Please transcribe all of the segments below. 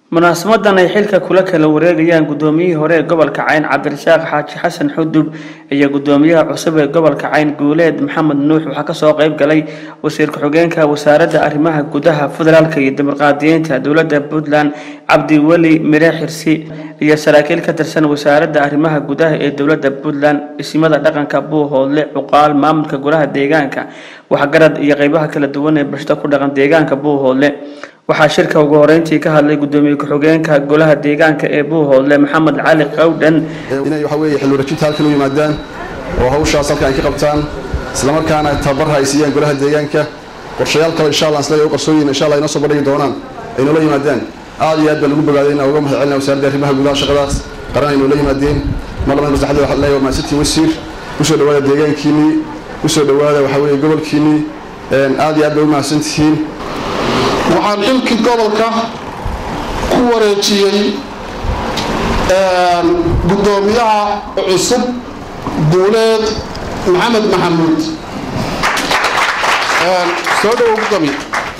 munaasamadan ay xilka kula kala wareegayaan gudoomiyihii hore ee gobolka cayn cabdirasaaq xaaji xasan xudub iyo gudoomiyaha cusub ee gobolka cayn guuleed maxamed nuux waxaa kasoo qeyb galay wasiir ku-xigeenka wasaaradda arrimaha gudaha federaalk iyo dimuqraadiyiinta dowladda puntland cabdiweli mire xirsi iyo saraakiil ka tirsan wasaaradda arrimaha gudaha ee dowladda puntland isimada dhaqanka buuhoodle cuqaal maamulka golaha deegaanka waxgarad iyo qeybaha kala duwan ee bashda ku dhaqan deegaanka buuhoodle waxaa shirka ugu horeyntii ka hadlay gudoomiye ku-xigeenka golaha deegaanka ee buuhoodle maxamed cali qawdhan inay waxa weeye xil wareejinta halkan u yimaadaan oo hawshaas halkan ay ka qabtaan islamarkaana tababarha ay siiyaan golaha deegaanka qorshayaal kale insha allah isla u qarsooyin insha allah inoo soo bandhigi doonaan ay noola yimaadaan aad iyo aad baa lagu bogaaday inaan uga mahad celina wasaaradda arrimaha gudaha shaqadaas qaran ay noola yimaadeen mar labaad maslaxada waxaa leeyahay mahadsantiin wasiir kusoo dhawaada deegaankiinii kusoo dhawaada waxa weeye gobolkiinii aad iyo aad bay u mahadsantihiin waxaan xilkii gobolka ku wareejiyey gudoomiyaha cusub guuleed maxamed maxamuud soo dhowow gudoomiye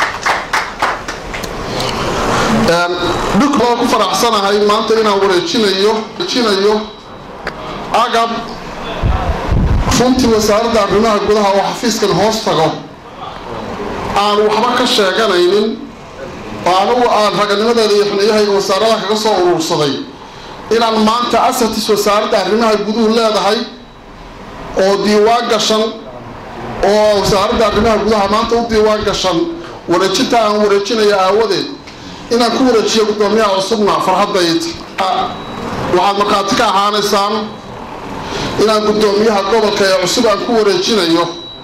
dhulka ku faraxsanahay maanta inaan wareejinayo wareejinayo agab runtii wasaaradda arrimaha gudaha oo xafiiskan hoos tago aan waxba ka sheeganaynin oo anugu aan raganimadeeda iyo xuniyahayga wasaaradaha kaga soo uruursaday inaan maanta asatis wasaaradda arrimaha guduhu leedahay oo diiwaan gashan oo wasaaradda arrimaha gudaha maanta u diiwaan gashan wareejinta aan wareejinaya aawadeed inaan ku wareejiyo gudoomiyaha cusubna farxaddayd waxaad markhaati ka ahaanaysaan inaan gudoomiyaha gobolka ee cusub aan ku wareejinayo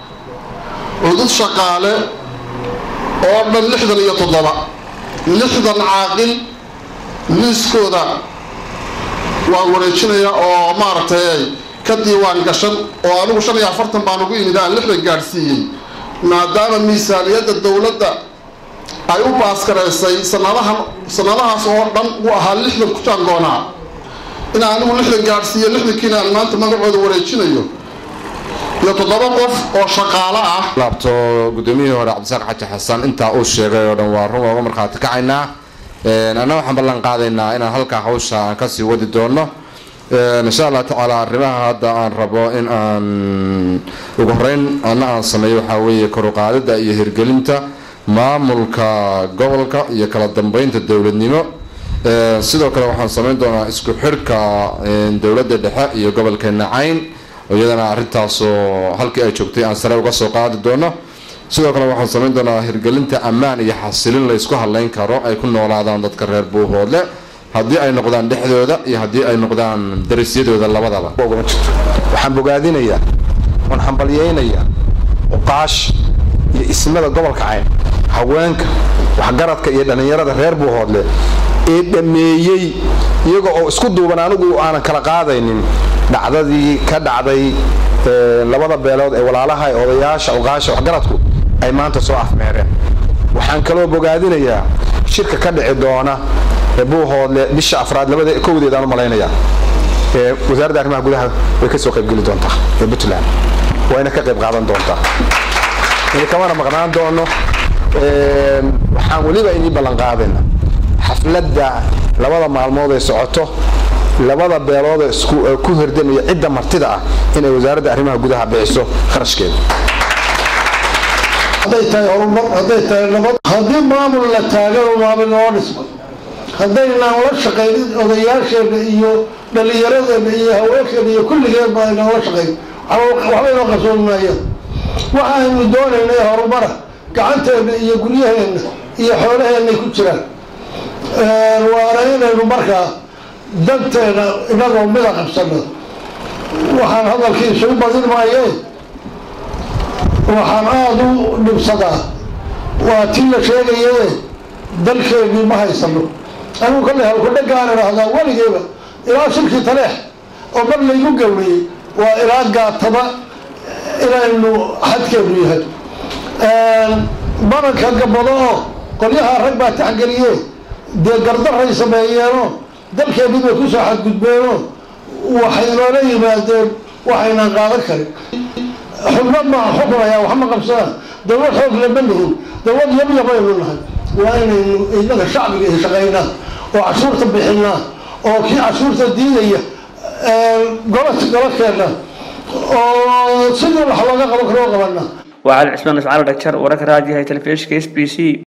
cudud shaqaale oo dhan lixdan iyo toddoba lixdan caaqil liiskooda waan wareejinaya oo maaragtay ka diiwaan gashan oo anigu shan iyo afartan baan ugu imid aan lixdan gaadhsiiyey maadaama miisaaniyadda dowladda ay u baaskaraysay sanadahan sanadahaas oo dhan u ahaa lixdan ku jaangoonaa in anigu lixdan gaadhsiiyo lixdankiina aan maanta magacooda wareejinayo iyo toddoba qof oo shaqaalo ah laabto gudoomiyihii hore cabdisaaq xaji xasan intaa uu sheegay oo dhan waa run ooga markhaati kacaynaa anna waxaan ballan qaadaynaa inaan halkaa hawsha aan kasii wadi doono insha allah tacaala arrimaha hadda aan rabo in aan ugu horeyn anna aan sameeyo waxaa weeye koruqaadida iyo hirgelinta maamulka gobolka iyo kala dambeynta dowladnimo sidoo kale waxaan sameyn doonaa isku xirka dowladda dhexe iyo gobolkeena cayn iyadana arrintaasoo halkii ay joogtay aan sare uga soo qaadi doono sidoo kale waxaan samayn doonaa hirgelinta ammaan iyo xasilin la ysku hadlayn karo ay ku noolaadaan dadka reer buuhoodle haddii ay noqdaan dhexdooda iyo haddii ay noqdaan darisyadooda labadaba waxaan bogaadinayaa oon hambalyaynayaa uqaash iyo ismada gobolka cayn haweenka waxgaradka iyo dhallinyarada reer buuhoodle ee dhammeeyey iyaga oo isku duuban anigu aanan kala qaadaynin dhacdadii ka dhacday labada beelood ee walaalaha ee odayaasha uqaasha waxgaradku ay maanta soo afmeereen waxaan kaloo bogaadinayaa shirka ka dhici doona ee buuhoodle bisha afraad labada kowdeed aan u malaynayaa ee wasaaradda arrimaha gudaha way ka soo qaybgeli doontaa ee puntland wayna ka qayb qaadan doontaa kamana maqnaan doono waxaan weliba inii ballan qaadayna xafladda labada maalmood ee socoto labada beelood ee ku hirdamaya cidda martida ah inay wasaaradda arrimaha gudaha bixiso kharashkeeda hadday tahay horumar hadday tahay nabad haddii maamul la taagano maamul noo dhisma haddaynaan la shaqaynin odayaasheena iyo dhallinyaradeena iyo haweenkeena iyo kulligeedba aynaan la shaqayn waxba inoo qarsoon maayaan waxa aynu doonaynay horumara gacanteena iyo guryaheenna iyo xoolaheennay ku jiraan waana inaynu markaa danteena inagoo mida qabsano waxaan hadalkiisu u badin maayeen waxaan aada u dhibsadaa waa tii la sheegaye dalkeennii ma haysano anigu kale halkudhagaan idhaahdaa weligeeba ilaa shirkii taleex oo mar laygu gawriyey waa ilaa gaataba inaynu xadkeenu yahay baranka gabado oo qolyaha rag baa taxgeliye dee gardaray sameeyeenoo dalkeennii bay kusoo xadgudbeenoo waxay noola yimaadeen waxaynan qaadan karin xubno ma xukunaya wax ma qabsadaan dawlad xoog lama nihin dawlad yabyaba aynu nahay waa inaynu inaga shacbiga iyo shaqaynaa oo cashuurta bixinaa oo kii cashuurta diidaya gola gola keena oo sidii wax looga qaban karo qabana waa cali cismaan iscaal dhagjar wararka raadiyaha telefishinka s b c